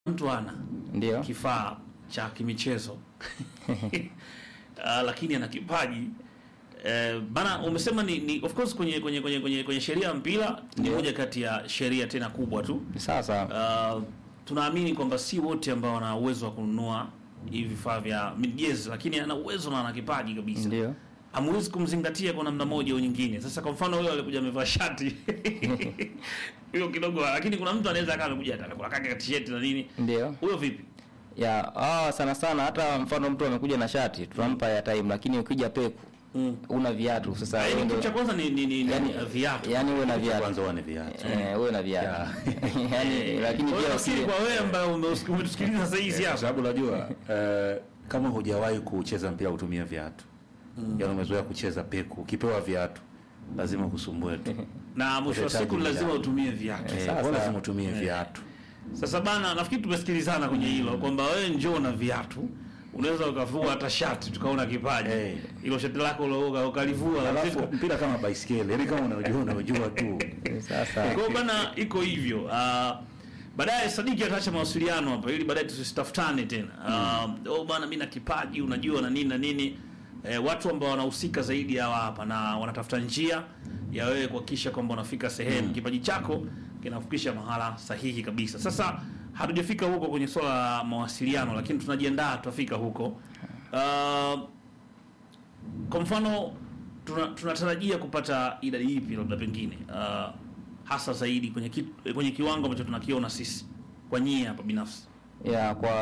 mtu ana Ndio. kifaa cha kimichezo uh, lakini ana kipaji eh, bana umesema ni, ni of course kwenye kwenye kwenye kwenye, kwenye sheria ya mpira ni Ndio. moja kati ya sheria tena kubwa tu Sasa uh, tunaamini kwamba si wote ambao wana uwezo wa kununua hivi vifaa vya jezi, lakini ana uwezo na ana kipaji kabisa ndio. hamwezi kumzingatia kwa namna moja au nyingine. Sasa kwa mfano wewe alikuja amevaa shati hiyo kidogo, lakini kuna mtu anaweza akawa amekuja atakula kaka t-shirt na nini, Ndio. huyo vipi? Ya, ah, sana sana hata mfano mtu amekuja na shati tunampa ya time lakini ukija peku Mm. una viatu sasa Yaani wewe kitu ndio cha kwanza ni ni, ni, ni yani, viatu. yani uwe na viatu. kwanza wane viatu Eh, uwe na viatu. yani lakini Kwa hiyo pia nafikiri usiwe- kwa wewe ambaye ume- umetusikiliza sasa hizi kwa hapa sababu unajua eh, kama hujawahi kucheza mpira kutumia viatu yaani umezoea kucheza peku ukipewa viatu lazima kusumbue tu na mwisho wa siku Utahitaji lazima viatu. utumie viatu. Eh, Sasa- kwa lazima utumie viatu Sasa bana, nafikiri tumesikilizana kwenye hilo kwamba wewe njoo na viatu, unaweza ukavua hata shati tukaona kipaji Eh. hilo shati lako ulo- ukalivua alafu mpira kama baiskeli yaani kama unajua unajua tu sasa Kwa hiyo bana, iko hivyo. Uh, baadaye Sadiki ataacha mawasiliano hapa ili baadaye tusitafutane tena. Uh, oh bana, mimi na kipaji unajua na nini na nini. Eh, watu ambao wanahusika zaidi hawa hapa na wanatafuta njia ya wewe kuhakikisha kwamba unafika sehemu kipaji chako kinafikisha mahala sahihi kabisa. Sasa hatujafika huko kwenye swala la mawasiliano, lakini tunajiandaa tutafika huko. Uh, kwa mfano tuna- tunatarajia kupata idadi ipi labda pengine uh, hasa zaidi kwenye ki, kwenye kiwango ambacho tunakiona sisi kwa nyie hapa binafsi ya kwa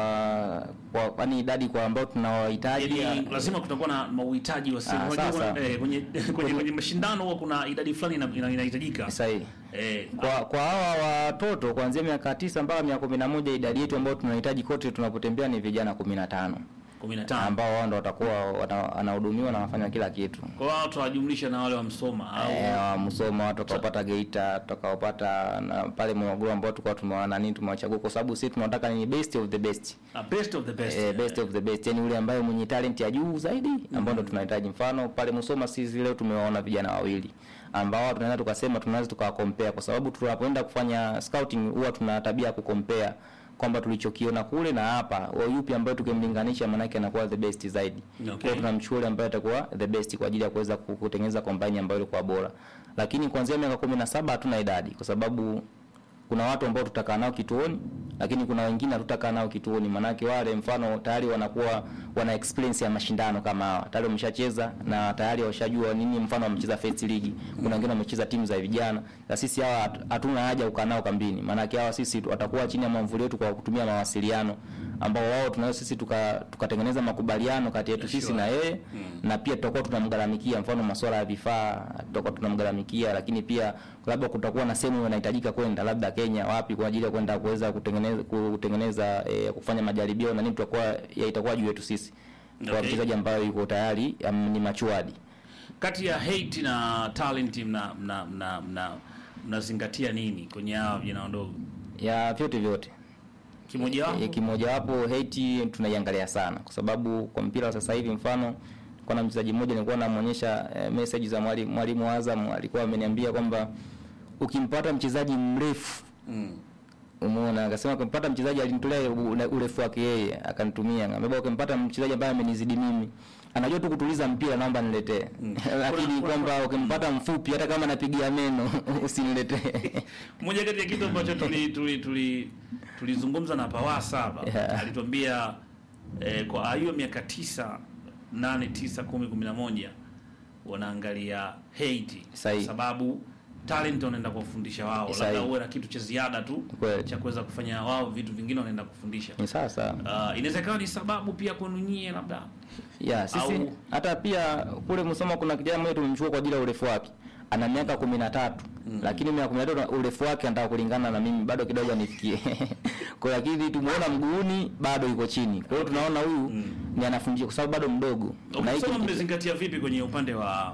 kwa yani idadi kwa ambao tunawahitaji yani ya- lazima kutakuwa na mauhitaji wa sehemu Ah, Unajua sasa. kuna- eh, kwenye, kwenye, kwenye mashindano huwa kuna idadi fulani ina- ina- inahitajika sahihi. eh, Kwa kwa hawa watoto kuanzia miaka tisa mpaka miaka kumi na moja idadi yetu ambayo tunahitaji kote tunapotembea ni vijana kumi na tano kumi na tano ambao wao ndo watakuwa wana- wanahudumiwa na wanafanya kila kitu. kwa hiyo tutawajumlisha na wale wa Msoma au Eh, wa Musoma watu watakaopata Geita, tutakaopata na pale Morogoro ambao tulikuwa tumewa nani tumewachagua kwa sababu sisi tunataka ni best of the best. uh, best of the best Eh, best of the best yani ule ambaye mwenye talent ya juu zaidi ambao ndo tunahitaji. Mfano pale Musoma sisi leo tumewaona vijana wawili ambao tunaweza tukasema tunaweza tukawakompea kwa sababu tunapoenda kufanya scouting huwa tuna tabia ya kukompea kwamba tulichokiona kule na hapa wa yupi ambaye tukimlinganisha manake anakuwa the best zaidi. Okay. Kwa hiyo tunamchukua yule ambaye atakuwa the best kwa ajili ya kuweza ku- kutengeneza combine ambayo ilikuwa bora. Lakini kuanzia miaka 17 hatuna idadi kwa sababu kuna watu ambao tutakaa nao kituoni lakini kuna wengine hatutakaa nao kituoni manake wale mfano tayari wanakuwa wana experience ya mashindano kama hawa tayari wameshacheza na tayari washajua nini mfano wamecheza first league kuna wengine wamecheza timu za vijana na sisi hawa hatu- hatuna haja kukaa nao kambini maanake hawa sisi watakuwa chini ya mwamvuli wetu kwa kutumia mawasiliano ambao wao tunao sisi tuka- tukatengeneza makubaliano kati yetu sisi Sure. na yeye na pia tutakuwa tunamgharamikia mfano masuala ya vifaa tutakuwa tunamgharamikia lakini pia labda kutakuwa na sehemu inahitajika kwenda labda Kenya wapi kwa ajili ya kwenda kuweza kutengeneza kutengeneza eh, kufanya majaribio na nini tutakuwa ya itakuwa juu yetu sisi kwa Okay. mchezaji ambayo yuko tayari am, ni machuadi kati ya hate na talent mna mna mna mna mnazingatia nini kwenye hawa vijana wadogo ya vyote vyote kimoja wapo E, kimojawapo hate tunaiangalia sana kwa sababu kwa mpira wa sasa hivi mfano kuna mchezaji mmoja nilikuwa namuonyesha e, message za mwalimu mwalimu Azam alikuwa ameniambia kwamba ukimpata mchezaji mrefu mm. Umeona, akasema ukimpata mchezaji alinitolea u- urefu wake yeye akanitumia. Ngambia ukimpata mchezaji ambaye amenizidi mimi anajua tu kutuliza mpira, naomba niletee. Lakini Kuna- kuna- kwamba ukimpata mfupi hata kama napigia meno usiniletee. moja kati ya kitu ambacho tuli tuli tuli tulizungumza na Pawasa hapa Yeah. alituambia eh, kwa hiyo miaka tisa nane tisa kumi kumi na moja wanaangalia hate Sahihi. sababu talent wanaenda kuwafundisha wao labda Sahihi. uwe na kitu cha ziada tu Kweli. cha kuweza kufanya wao vitu vingine wanaenda kufundisha Ni sasa. uh, inaweza ikawa ni sababu pia kwenu nyie labda Ya, sisi Au- hata pia kule Musoma kuna kijana mmoja tumemchukua kwa ajili ya urefu wake. Ana miaka kumi na tatu lakini miaka kumi na tatu urefu wake anataka kulingana na mimi bado kidogo anifikie. kwa hiyo lakini tumuona mguuni bado yuko chini. Kwa hiyo tunaona huyu ni anafundisha kwa sababu bado mdogo. Na hiki Ukisoma ni- mmezingatia vipi kwenye upande wa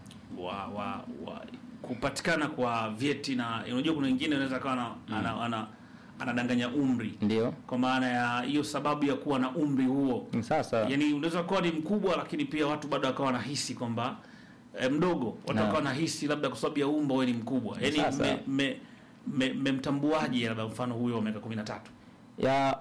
wa wa, wa kupatikana kwa vyeti na unajua kuna wengine anaweza kawa ana, ana, ana, anadanganya umri ndio. kwa maana ya hiyo sababu ya kuwa na umri huo Ni Sasa yaani unaweza kuwa ni mkubwa lakini pia watu bado wakawa wanahisi kwamba eh, mdogo watu Na. wakawa wanahisi labda kwa sababu ya umbo wewe ni mkubwa yaani Sasa. mmemtambuaje me, me, mmemtambuaje labda mfano huyo wa miaka kumi na tatu ya